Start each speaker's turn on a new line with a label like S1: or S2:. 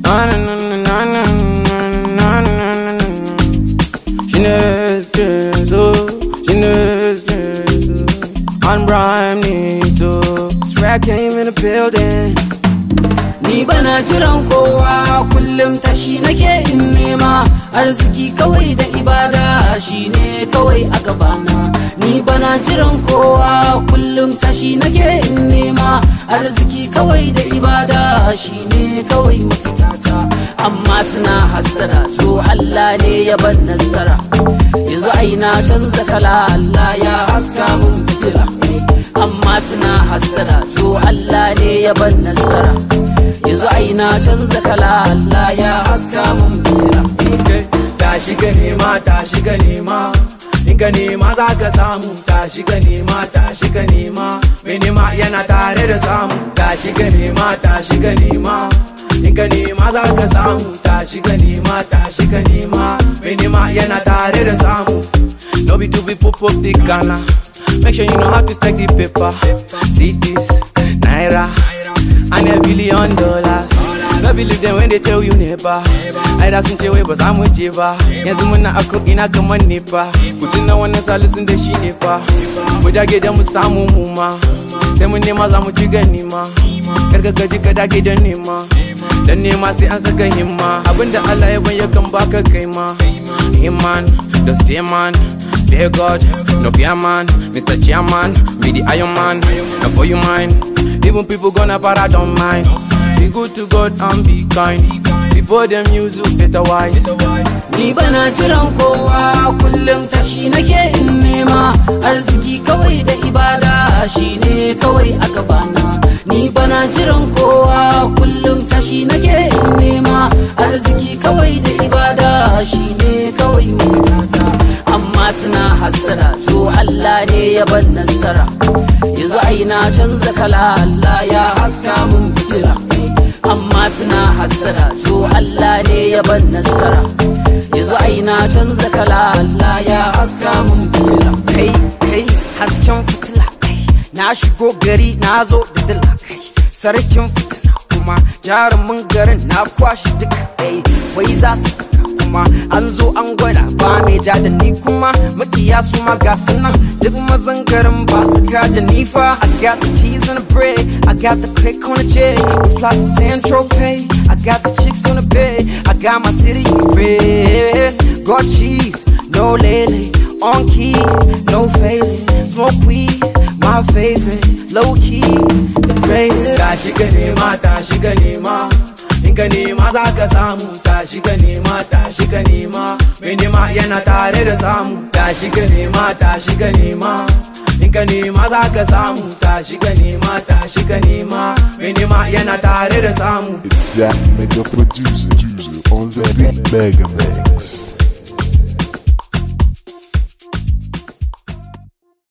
S1: Na na na na na na na na na na na. She knows this, oh, she knows this. oh. On Brian Nito. Swag came in the building.
S2: Ni bana jiran kowa kullum tashi nake in nema arziki kawai da ibada shine kawai a gabana. Ni bana jiran kowa kullum tashi nake in nema arziki kawai da ibada shine kawai mafitata. Amma suna hassada to Allah ne ya ban nasara. Yanzu ai na canza kala Allah ya haska mun fitila. Amma suna hassada to Allah ne ya ban nasara. yanzu ai na canza kala Allah ya haska mun fitila
S1: Tashi ka nema, tashi ka nema. In ka nema za ka samu, tashi ka nema, tashi ka nema. Mai nema yana tare da samu, tashi ka nema, tashi ka nema. In ka nema za ka samu, tashi ka nema, tashi ka nema. Mai nema yana tare da samu. No be to be pop up the Ghana. Make sure you know how to stack the paper. See this, Naira, and a billion dollars. No believe them when they tell you never. Ai da sun ce wai ba za mu je ba. Yanzu muna a ko ina kamar ne fa. Ku tuna wannan salisun da shi ne fa. Mu dage da mu samu mu ma. Sai mun nema za mu ci gani ma. Kar ka gaji ka dage da nema. Dan nema sai an saka himma. Abinda Allah ya ban yakan baka kai ma. Himman, the stay man. Fear God, no fear man. Mr. Chairman, be the Iron Man. Not for you mine. Even people gonna para don't mind. Be good to God and be kind. Before them use you better wise.
S2: Ni bana jiran kowa kullum tashi nake in nema arziki kawai da ibada shine kawai a gabana Ni bana jiran kowa kullum tashi nake in nema arziki kawai da ibada shine kawai mafitata Amma suna hassada to Allah ne ya ban nasara Yanzu ai na canza kala Allah ya haska mun fitila amma suna hassada to Allah ne ya ban nasara yanzu ai na canza kala Allah ya haska mun fitila
S3: kai kai hasken fitila kai na shigo gari na zo da dila kai sarkin fitina kuma jarumin garin na kwashi duka kai wai za su fita kuma an zo an gwada ba mai ja da ni kuma makiya su ma ga su nan duk mazan garin ba su ka da ni fa I got the keys on the bread I got the click on the jet we fly to San Tropez I got the chicks on the bed I got my city in rest got cheese no lele on key no failing smoke weed my favorite low key the greatest
S1: Tashi ka nema, tashi ka nema. In ka nema za ka samu, tashi ka nema, tashi ka nema. Mai nema yana tare da samu, tashi ka nema, tashi ka nema. In ka nema za ka samu, tashi ka nema, tashi ka nema. Mai nema yana tare da samu.
S4: It's that mega producer, producer on the beat Mega Mix.